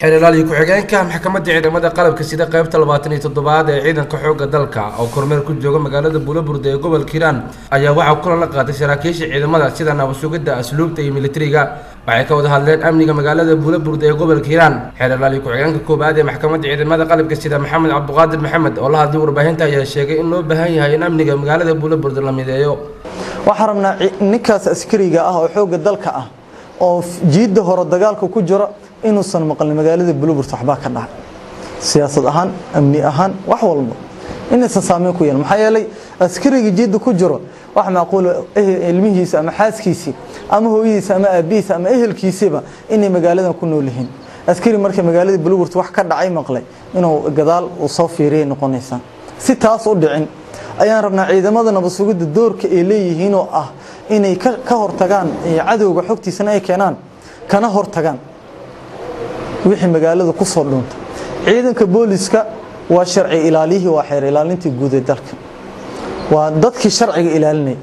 xeelalaaliyo ku-xigeenka maxkamadda ciidamada qalabka sida qaybta labaatan iyo toddobaad ee ciidanka xoogga dalka oo kormeer ku jooga magaalada buulaburde ee gobolka hiiraan ayaa waxaa kulan la qaatay saraakiisha ciidamada sida nabasugidda asluubta iyo militariga waxay ka wada hadleen amniga magaalada buulaburde ee gobolka hiiraan xeelalaaliyo ku-xigeenka koowaad ee maxkamadda ciidamada qalabka sida maxamed cabdiqaadir maxamed oo la hadlay warbaahinta ayaa sheegay in loo baahan yahay in amniga magaalada buulaburde la mideeyo waxaan rabnaa ninkaas askariga ah oo xoogga dalka ah oo jiidda hore dagaalka ku jira inuusan maqlin magaalada bulburta waxbaa ka dhacay siyaasad ahaan amni ahaan wax walba inaysan saameyn ku yeelin maxaa yeelay askariga jiidda ku jiro wax macquul ilmihiisa ama xaaskiisii ama hooyadiisa ama aabihiisa ama ehelkiisiiba inay magaaladan ku nool yihiin askari marka magaalada bulburta wax ka dhacay maqlay inuu gadaal uu soo fiiriyay noqonaysaa si taas u dhicin ayaan rabnaa ciidamada nabadsugidda doorka ay leeyihiin oo ah inay ka hortagaan cadowga xogtiisana ay keenaan kana hortagaan wixii magaalada ku soo dhuunta ciidanka booliska waa sharci ilaaliyihii waa xeer ilaalintii guud ee dalka waa dadkii sharciga ilaalinaya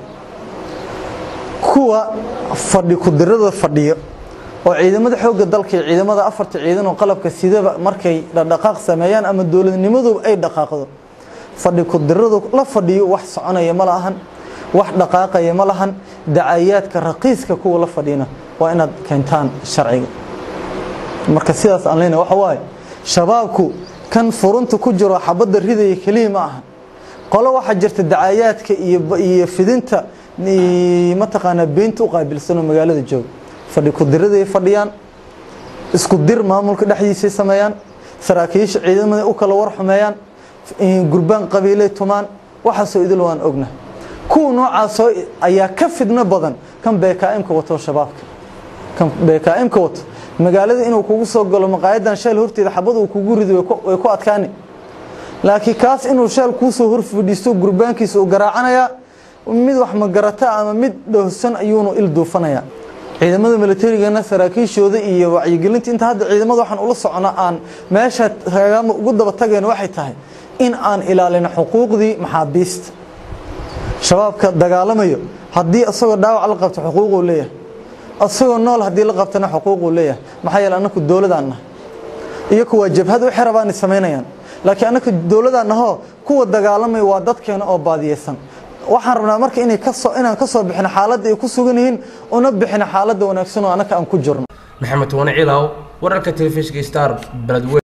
kuwa fadhi kudirada fadhiyo oo ciidamada xoogga dalka iyo ciidamada afarta ciidan oo qalabka sidaba markay dhaqdhaqaaq sameeyaan ama dowladnimadooba ay dhaqaaqdo fadhi kudiradu la fadhiyo wax soconaya ma lahan wax dhaqaaqaya ma lahan dacayaadka raqiiska kuwa la fadhiyana waa inaad keentaan sharciga marka sidaas aan leenahay waxa waaye shabaabku kan furunta ku jiro xabadda ridaya keliya ma aha qolo waxaa jirta dacayaadka iyo iyo fidinta mataqaanaa beenta u qaabilsanoo magaalada jooga fadhi kudiraday fadhiyaan isku dir maamulka dhexdiisay sameeyaan saraakiisha ciidamada u kala war xumeeyaan gurbaan qabiilay tumaan waxaasoo idil waan ogna kuwa noocaasoo ayaa ka fidno badan kan beekaa'imka wato shabaabka kan beekaa'imka wato magaalada inuu kugu soo galo maqaayadan sheel horteeda xabad uu kugu rido way ku adkaani laakiin kaas inuu sheel kuusoo hor fadhiisto gurbaankiisa uu garaacanayaa mid wax magarata ama mid dhowsan ayuunu il duufanayaa ciidamada militarigana saraakiishooda iyo wacyigelinta inta hadda ciidamada waxaan ula socona aan meesha hagaama ugu daba tagayno waxay tahay in aan ilaalino xuquuqdii maxaabiista shabaabka dagaalamayo haddii isagoo dhaawac la qabto xuquuquu leeyahay isagoo nool haddii la qabtana xuquuquu leeyahay maxaa yeele annaku dowladaan nahay iyaku waa jabhad u xerabaanay samaynayaan laakiin annaka dowladaan nahoo kuwa dagaalamaya waa dadkeena oo baadiyeysan waxaan rabnaa marka inay kasoo inaan ka soo bixino xaaladda ay ku sugan yihiin una bixino xaaladda wanaagsan oo annaka aan ku jirno maxamed wane cilaw wararka telefishinka star beledweyne